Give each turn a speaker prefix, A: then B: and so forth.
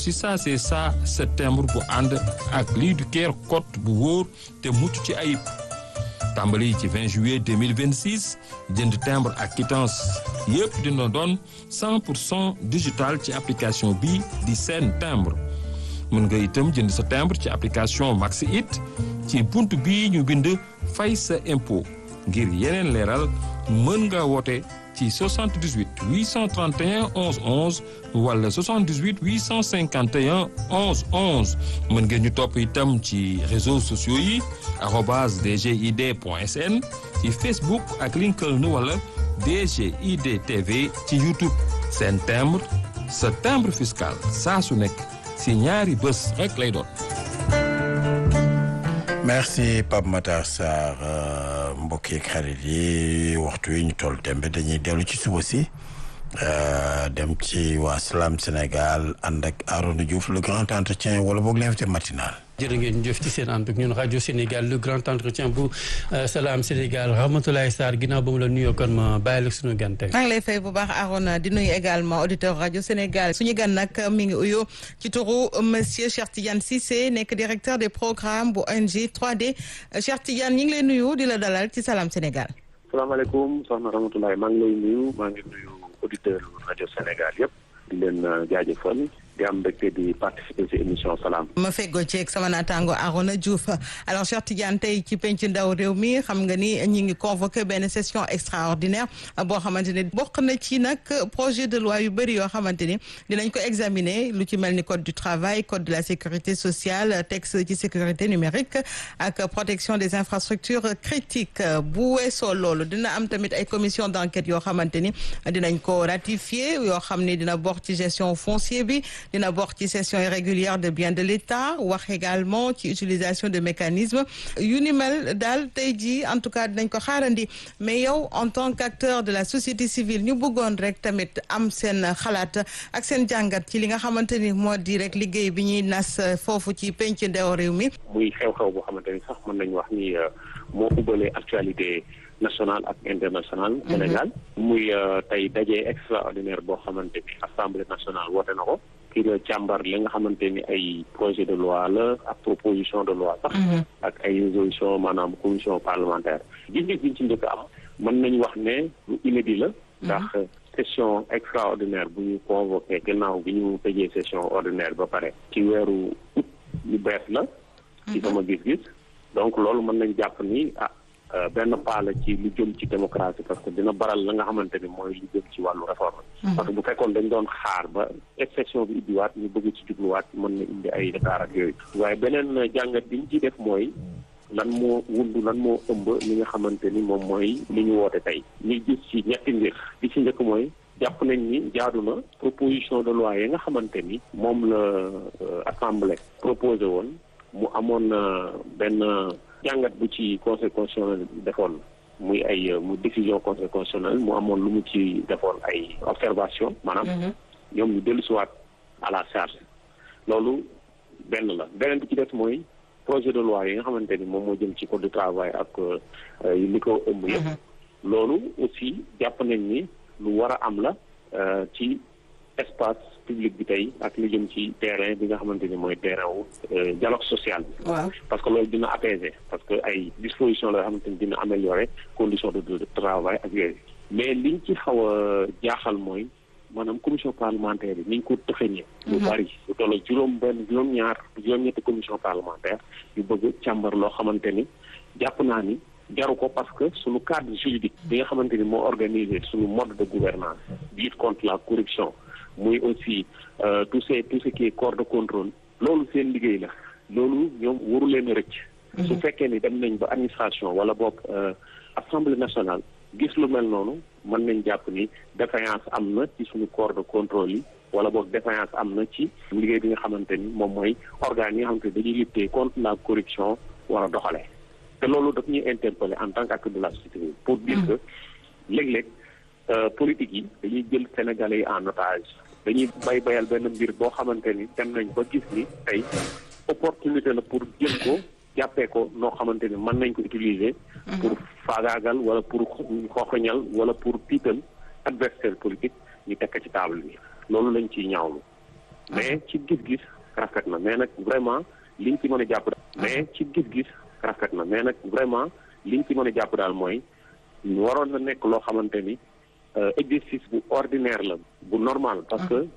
A: si ça c'est ça septembre bu ànd ak lii du keer code bu wóor te mucc ci ayib tàmbali ci 20 juillet 2026 jënd timbre ak quittance yëpp dina doon 100 pour cent digital ci application bi di seen timbre mën nga itam jënd sa timbre ci application Maxi It ci bunt bii ñu bind fay sa impôt ngir yeneen leeral mën nga woote ci 78 831 11 11 wala 78 851 11 11 mën ngeen ñu topp itam ci réseaux sociaux yi arobase dgid point sn ci Facebook ak LinkedIn wala DGID TV ci YouTube seen timbre sa timbre fiscal saa su nekk si ñaari bés rek lay doon.
B: merci Pape Matar Sarr mbokk yeeg xarit yi waxtu yi ñu toll tembe dañuy dellu ci suba si dem ci waa Salam Sénégal ànd ak Arona Diouf le grand entretien wala boog l'invité matinal.
C: jërë ngeen jëf ci seen ànd ak ñun rajo Sénégal le grand entretien bu Salam Sénégal Ramatoulaye Sarr ginnaaw ba mu la nuyoo kon ma bàyyi la suñu gan tey.
D: maa ngi lay fay bu baax Arona di nuyu également auditeur rajo Sénégal suñu gan nag mi ngi uyoo ci turu monsieur Cheikh Tidiane Cissé nekk directeur des programmes bu ONG 3D Cheikh Tidiane ñi ngi lay nuyu di la dalal ci Salam Sénégal.
E: salaamaaleykum soxna Ramatoulaye maa ngi lay nuyu maa ngi nuyu auditeur rajo Sénégal yëpp di leen jaajëfal. di am mbégte di participer ci émission salaam.
D: ma feggoo ceeg sama naataango Arona Diouf alors Cheikh Tidiane tey ci penc ndaw réew mi xam nga ni ñi ngi convoqué benn session extraordinaire boo xamante ni bokk na ci nag projet de loi yu bëri yoo xamante ni dinañ ko examiner lu ci mel ni code du travail code de la sécurité sociale texte ci sécurité numérique ak protection des infrastructures critiques bu weesoo loolu dina am tamit ay commission d'enquête yoo xamante ni dinañ ko ratifier yoo xam ni dina bokk ci gestion foncier bi. dina bokk ci cession irrégulière de biens de l'État wax également ci utilisation de mécanismes yu ni mel daal tey jii en tout cas dinañ ko xaarandi mais yow en tant qu'acteur de la société civile ñu bëggoon rek tamit am seen xalaat ak seen jàngat ci li nga xamante ni moo di rek liggéey bi ñuy nas foofu ci penc ndew réew mi.
E: muy xew-xew boo xamante ni sax mën nañu wax ni moo ubbalee actualité. national ak international Sénégal muy tey daje extraordinaire boo xamante ni assemblée nationale woote na ko kii la càmbar li nga xamante ni ay projet de loi la ak proposition de loi sax ak ay résolution maanaam commission parlementaire gis-gis biñ ci njëkk am mën nañu wax ne lu inédit la ndax session extraordinaire bu ñu convoqué gannaaw bi ñu tëjee session ordinaire ba pare ci weeru août lu bees la ci sama gis-gis donc loolu mën nañ jàpp ni ah benn pas la ci lu jëm ci démocratie parce que dina baral la nga xamante ni mooy lu jëm ci wàllu réforme parce que bu fekkoon dañ doon xaar ba exception bi ubbiwaat ñu bëgg ci jubluwaat mën na indi ay retard ak yooyu waaye beneen jàngat bi ñu ci def mooy lan moo wundu lan moo ëmb li nga xamante ni moom mooy li ñu woote tey ñu gis ci ñetti mbir li ci njëkk mooy jàpp nañ ni jaadu na proposition de loi yi nga xamante ni moom la assemblée proposé woon mu amoon benn jàngat bu ci conseil constitutionnel defoon muy ay mu décision conseil constitutionnel mu amoon lu mu ci defoon ay observation maanaam ñoom ñu dellusiwaat à la charge loolu benn la beneen bi ci des mooy projet de loi yi nga xamante ni moom moo jëm ci code du travail ak li ko ëmb yëpp loolu aussi jàpp nañ ni lu war a am la ci espace public bi tey ak lu jëm ci terrain bi nga xamante ni mooy terrain wu dialogue social bi parce que loolu dina apaiser parce que ay disposition la yoo xamante ni dina améliorer condition de de travail ak yooyu mais liñ ci xaw a jaaxal mooy maanaam commission parlementaire yi niñ ko tëxëñee lu bari lu toll juróom benn juróom-ñaar juróom-ñetti commission parlementaire yu bëgg càmbar loo xamante ni jàpp naa ni jaru ko parce que suñu cadre juridique bi nga xamante ni moo organisé suñu mode de gouvernance lutte contre la corruption muy aussi tout ce tout ce qui est corps de contrôle loolu seen liggéey la loolu ñoom waru leen a rëcc su fekkee ni dem nañ ba administration wala boog assemblée nationale gis lu mel noonu mën nañ jàpp ni défaillance am na ci suñu corps de contrôle yi wala boog défaillance am na ci liggéey bi nga xamante ni moom mooy organes yi nga xamante ni dañuy lutter contre la corruption war a doxalee te loolu daf ñuy interpeller en tant qu'acteur de la société civile pour dire que léeg-léeg politique yi dañuy jël sénégalais yi en otage dañuy bay bayal benn mbir boo xamante ni dem nañ ba gis ni tey opportunité la pour jël ko jàppee ko noo xamante ni mën nañ ko utiliser pour faagaagal wala pour xooxañal wala pour tiital adversaire politique ñu tekk ci table bi loolu lañ ciy ñaawlu mais ci gis-gis rafet na mais nag vraiment liñ ci mën a jàpp daal mais ci gis-gis rafet na mais nag vraiment liñ ci mën a jàpp daal mooy waroon na nekk loo xamante ni exercice bu ordinaire la bu normal parce que